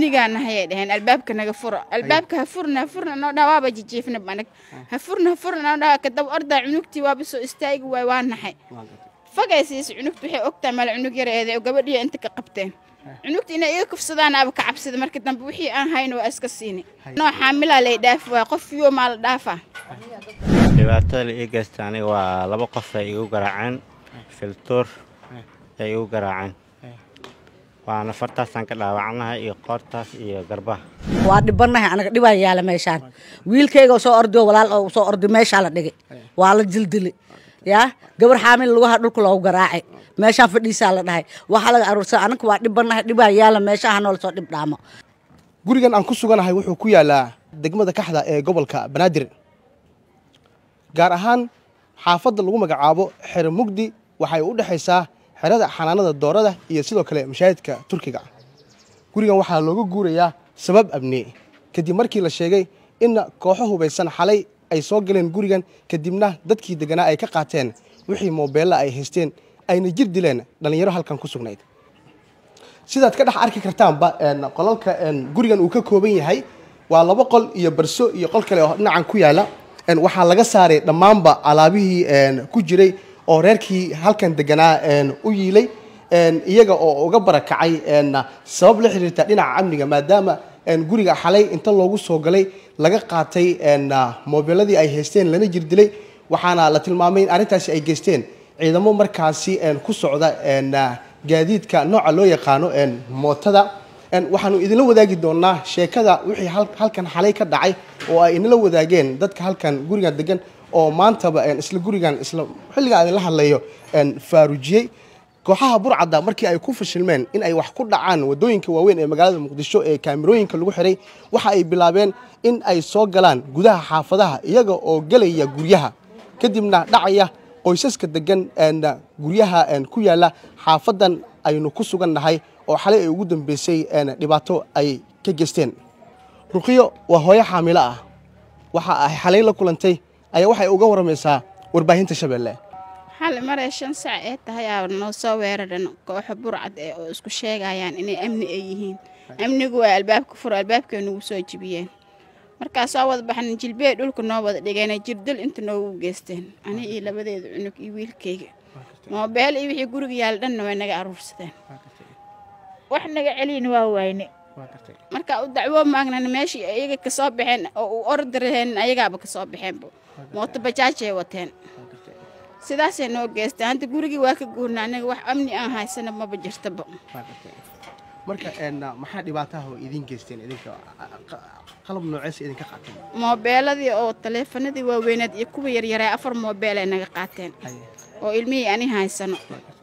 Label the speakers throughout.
Speaker 1: amnigaana hayay dhaheen albaabka naga furo albaabka ha furna ha furna noo dhaha waaba jijiifna banag ha furna ha furna noo dhaha kadaba ordaa cunugtii waaba soo istaagi waay waa naxay fagay siisa cunugta waxay ogtahay mala cunug yareede oo gabadhiya inta ka qabteen cunugta inay iga kufsadaan aba ka cabsida marka dambe wixii aan hayno waa iska siini noo xaamilaa lay dhaafi waay qof yo maa la dhaafaa
Speaker 2: dhibaatada la ii geysta aniga waa laba qof ay igu garaaceen filtuur ay igu garaaceen waana fartaasaan ka dhaawacnahay iyo qoortaas iyo garbaha
Speaker 3: waa dhibanahay anaga dhibaa yaala meeshaan wiilkayga soo ordio walaal oo soo ordi meeshaa la dhigay waa la jildili yaa gabar xaamil lugaha dhulka loogu garaacay meeshaan fadhiisaa la dhahay waxaa laga aruursa anaga waa dhibanahay dhibaa yaala meeshaha noola soo dhib dhaamo
Speaker 4: gurigan aan ku suganahay wuxuu ku yaalaa degmada kaxda ee gobolka banaadir gaar ahaan xaafadda lagu magacaabo xero mugdi waxay u dhexaysaa xerada xanaanada doorada iyo sidoo kale mashaahidka turkiga gurigan waxaa looga guurayaa sabab abni kadib markii la sheegay in kooxo hubaysan xalay ay soo galeen gurigan kadibna dadkii deganaa ay ka qaateen wixii moobeella ay haysteen ayna jir dileen dhallinyaro halkan ku sugnayd sidaad ka dhex arki kartaanba qolalka gurigan uu ka kooban yahay waa laba qol iyo barso iyo qol kale oo dhinacan ku yaala waxaa laga saaray dhammaanba alaabihii ku jiray oo reerkii halkan deganaa u yiilay iyaga oo uga barakacay sabab la xiriirta dhinaca amniga maadaama guriga xalay inta loogu soo galay laga qaatay moobeeladii ay haysteen lana jir dilay waxaana la tilmaamay in arrintaasi ay geysteen ciidamo markaasi ku socda gaadiidka nooca loo yaqaano mootada waxaanu idinla wadaagi doonaa sheekada wixii halkan xalay ka dhacay oo ay inala wadaageen dadka halkan gurigan degan oo maantaba isla gurigan isla xilliga idinla hadlayo faarujiyey kooxaha burcadda markii ay ku fashilmeen in ay wax ku dhacaan wadooyinka waaweyn ee magaalada muqdisho ee kaamirooyinka lagu xiray waxa ay bilaabeen in ay soo galaan gudaha xaafadaha iyaga oo gelaya guryaha kadibna dhacaya qoysaska degan guryaha ku yaala xaafadan aynu ku sugan nahay oo xalay ay ugu dambeysay dhibaato ay ka geysteen ruqiyo waa hooyo xaamilo ah waxa ay xalay la kulantay ayaa waxay uga waramaysaa warbaahinta shabeelle
Speaker 1: xali maray shan sac ee tahay aa noo soo weeraran kooxo burcad ee oo isku sheegayaan inay amni ay yihiin amnigu waa albaabka furo albaabkay nagu soo jibiyeen markaa soo wada baxnan jilbeey dhulka noo wada dhigeen jirdil inta noogu geysteen ani iyo labadeeda cunug iyo wiilkayga moobeel iyo wixii guriga yaala dhanna way naga aruursadeen wax naga celiyna waa wayne markaa u dacwo maagnan meeshii iyaga kasoo baxeen oo u ordi raheen ayagaaba kasoo baxeenba mooto bajaajay wateen sidaasay noo geysteen hadda gurigii waa ka guurna aniga wax amni aan haysana maba jirtaba
Speaker 4: marka maxaa dhibaataha oo idiin geysteen idinka qalab nooceesa idinka qaateen
Speaker 1: moobeeladii oo taleefanadii waaweyneed iyo kuwa yaryaray afar moobeel ay naga qaateen oo ilmihii ani haysano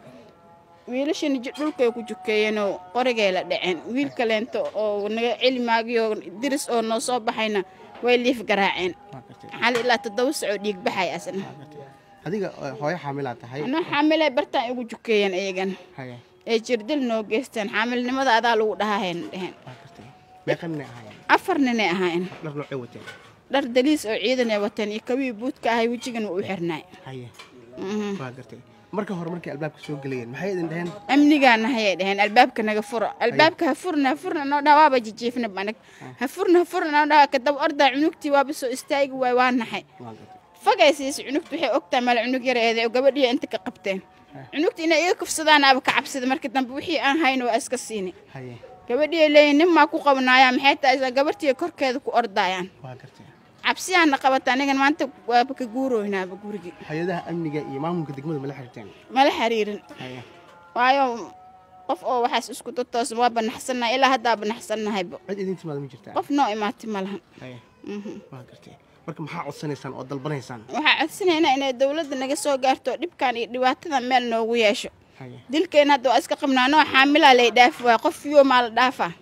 Speaker 1: wiilashana dhulkay ku jukeeyeenoo qorigay la dhaceen wiil kaleento oo naga celi maagiyo diris oo noo soo baxayna way liif garaaceen xali ilaa toddoba sacoo dhiig baxay asna
Speaker 4: adiga hooyo xaamilaa tahay
Speaker 1: anoo xaamilay bartaan igu jukeeyeen iyagan ee jirdil noo geysteen xaamilnimada adaa lagu dhahahayna dheheen
Speaker 4: meeqa ninay ahaayeen
Speaker 1: afar ninay ahaayeen
Speaker 4: dhar noocay wateen
Speaker 1: dhar daliis oo ciidan ay wateen iyo kawii buudka ahay wejigan waa u xirnaay
Speaker 4: haye waa gartay marka hore markay albaabka soo gelayeen maxay idin dhaheen
Speaker 1: amnigaana hayay dhaheen albaabka naga furo albaabka ha furna ha furna noo dhaha waaba jijiifna banag ha furna ha furna noo dhaha kadaba ordaa cunugtii waaba soo istaagi waay waa naxay fagay siisa cunugta waxay ogtahay mala cunug yareede oo gabadhiya inta ka qabteen cunugta inay iga kufsadaan aba ka cabsida marka dambe wixii aan hayno waa iska siini
Speaker 4: haye
Speaker 1: gabadhiya leeyihin nin maa ku qabanaaya maxay tahay gabartiya korkeeda ku ordaayaan
Speaker 4: waa gartay
Speaker 1: cabsiyaana qabata anigan maanta waaba ka guurooynaaba gurigii
Speaker 4: hay-adaha amniga iyo maamulka degmada mala xiriirteen
Speaker 1: mala xiriirin
Speaker 4: haye
Speaker 1: waayo qof oo waxaas isku tutoosan waa banaxsannahay ilaa haddaa banaxsannahayba
Speaker 4: cid idin timaada ma jirtaa
Speaker 1: qof noo imaati ma lahan
Speaker 4: haye waa gartay marka maxaa codsanaysaan oo dalbanaysaan
Speaker 1: waxaa codsanaynaa inay dowladda naga soo gaarto dhibkan iyo dhibaatadan meel noogu yeesho
Speaker 4: haye
Speaker 1: dilkeenna hadda waa iska qabnaa noo xaamilaa lay dhaafi waay qof yo maa la dhaafaa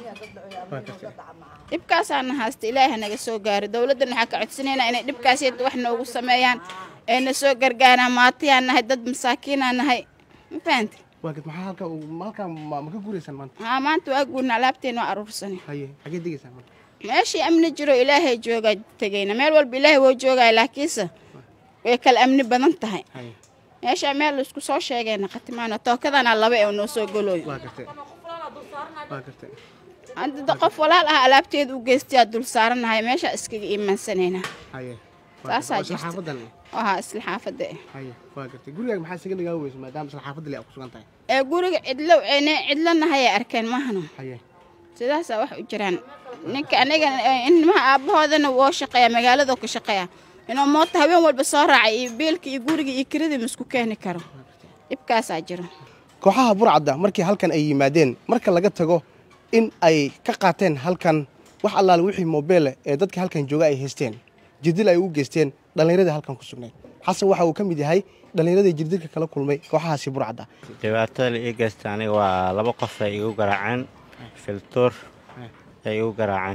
Speaker 4: waa gartay
Speaker 1: dhibkaasaana haysta ilaaha naga soo gaaro dowladdana waxaa ka codsanaynaa inay dhibkaas yadda wax noogu sameeyaan ee na soo gargaaraan maatiyaan nahay dad masaakiinaa nahay ma fahanti
Speaker 4: waa gad maxaa halkaa halkaa ma ma ka guuraysaan maanta
Speaker 1: haa maanta waa guurna alaabteena waa aruursani
Speaker 4: haye xagee degaysaan marka
Speaker 1: meeshii amni jiro ilaahay joogaa tegayna meel walba ilaahay woo joogaya laakiinse way kala amni badan tahay
Speaker 4: haye
Speaker 1: meeshaa meel laisku soo sheegayna khatimaano tookadana laba ee noo soo golooyo
Speaker 4: waa gartay waa gartay
Speaker 1: hadda qof walaal ah alaabteeda u geystayaa dul saaranahay meesha iskaga iimaansanayna
Speaker 4: haye
Speaker 1: Saasaa
Speaker 4: Waa isla
Speaker 1: jirta.
Speaker 4: xaafadan
Speaker 1: ahaa isla xaafadda eh.
Speaker 4: haye waa gartay gurigaaga maxaa isaga nagaa weysa maadaama isla xaafadda le aad ku sugan tahay
Speaker 1: ee guriga cidlo ene cidlanahayay arkeen mahano
Speaker 4: haye
Speaker 1: sidaasaa wax u jiraan ninka aniga ilmaha aabbahoodana woo shaqeeya magaaladoo ka shaqeeya inuu moota habeen walba soo raacay iyo biilka iyo guriga iyo kiradii ma isku keeni karo dhibkaasaa jiro
Speaker 4: kooxaha burcadda markii halkan ay yimaadeen marka laga tago in ay ka qaateen halkan wax allaale wixii moobeele ee dadka halkan jooga ay haysteen jirdil ay u geysteen dhallinyaradii halkan ku sugnayd xasan waxa uu ka mid yahay dhallinyaradii jirdilka kala kulmay kooxahaasi burcadda
Speaker 2: dhibaatada la ii geysta aniga waa laba qof ay igu garaaceen filtuur ay igu garaaceen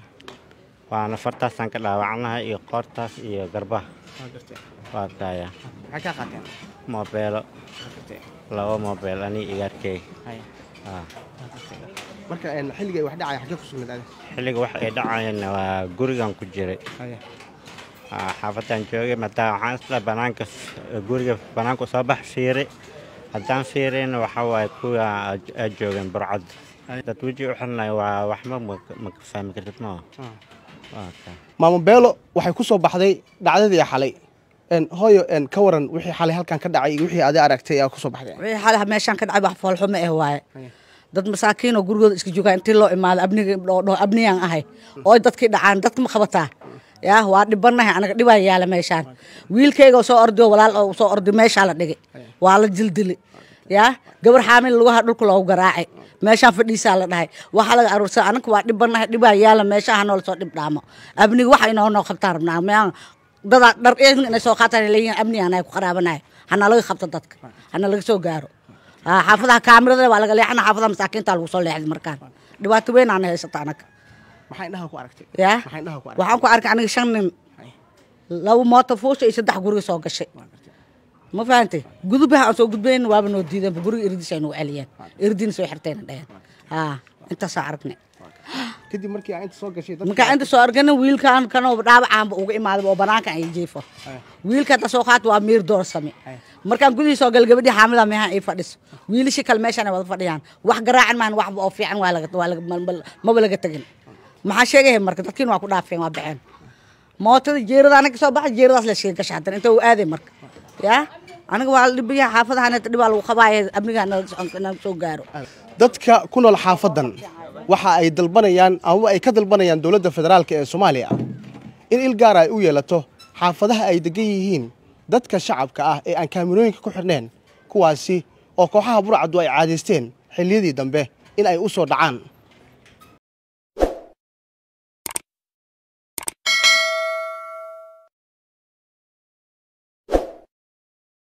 Speaker 2: waana fartaasaan ka dhaawacnahay iyo qoortaas iyo garbaha waa kaya
Speaker 4: maxay kaa qaateen
Speaker 2: moobeelo laba moobeel aniga igaarkey Ah.
Speaker 4: marka een, xilliga ay wax dhacaya xaggee ku sugnayd adi
Speaker 2: xilliga wax ay dhacayeen waa gurigan ku jiray Ah, xaafadaan joogay maadaama waxaan isla banaanka f- guriga banaanka soo bax fiiri haddaan fiirina waxa waaye kuwa aad- aad joogeen burcad dad weji u xirnay waa waxba ma- ma ka fahmi kartid maa waa kaa
Speaker 4: maamo beelo waxay ku soo baxday dhacdadii xalay een, hooyo een, ka waran wixii xalay halkan ka dhacay iyo wixii adi aragtay ayaa ku soo baxday
Speaker 3: wixii xalaha meeshaan ka dhacay wax foolxumo eh waaye dad masaakiin oo gurigooda iska joogaan intii loo imaado abniga oo dhaho abniyaan ahay oo dadkii dhacaan dadka ma qabataa yaa waa dhibanahay anaga dhibaa yaala meeshaan wiilkayga oo soo ordi oo walaal oo soo ordi meeshaa la dhigay waa la dildili yaa gabar xaamil lugaha dhulka loogu garaacay meeshaan fadhiisaa la dhahay waxaa laga aruursa anaga waa dhibanahay dhibaa yaala meeshaha noola soo dhib dhaamo abniga waxa inoo noo qabtaan rabnaa meyaan dadaa dhar eedin inay soo qaataan ay leeyihiin amni anahay ku qaraabanahay hana laga qabto dadka hana laga soo gaaro Ah, xaafadaha kaamirada waa laga leexana xaafadaha masaakiinta lagu soo leexday markaan dhibaato weyn aan haysata anaga
Speaker 4: maxaa indhaha ku aragtay
Speaker 3: yaa
Speaker 4: maxaa indhaha ku aragtay
Speaker 3: waxaan ku arkay aniga shan nin laba mooto fuusha iyo saddex guriga soo gashay ma fahantay gudubaha aan soo gudbayn waaba noo diideen guriga iridis ay nagu celiyeen iridina soo xirtayna dheheen haa intaasaa aragnay
Speaker 4: kadib markii aa inta soo gashay dadka-
Speaker 3: markaa inta soo argana wiilkan kanoo dhaawacaanba uga imaaday oo banaankan ay jiifo wiilka hadda soo qaata waa miir doorsame markaan gudihii soo gal gabadhii xaamida meehan ay fadhiso wiilashii kale meeshaan ay wada fadhiyaan wax garaacan maahan waxba oo fiican waa laga waa laga mal- mal- maba laga tegin maxaa sheegaya marka dadkiina waa ku dhaafeen waa baxeen mootada jeerada anaga soo baxa jeeradaas la sheega gashay haddana inta uu aaday marka yaa aniga waa la dhibayaa xaafadahan dhibaa lagu qabaaya amniga naga soo gaaro
Speaker 4: dadka ku nool xaafadan waxa ay dalbanayaan ama ay ka dalbanayaan dowladda federaalk ee soomaaliya in il gaara ay u yeelato xaafadaha ay degan yihiin dadka shacabka ah ee aan kaamirooyinka ku xidhneen kuwaasi oo kooxaha burcaddu ay caadaysteen xilliyadii dambe in ay u soo dhacaan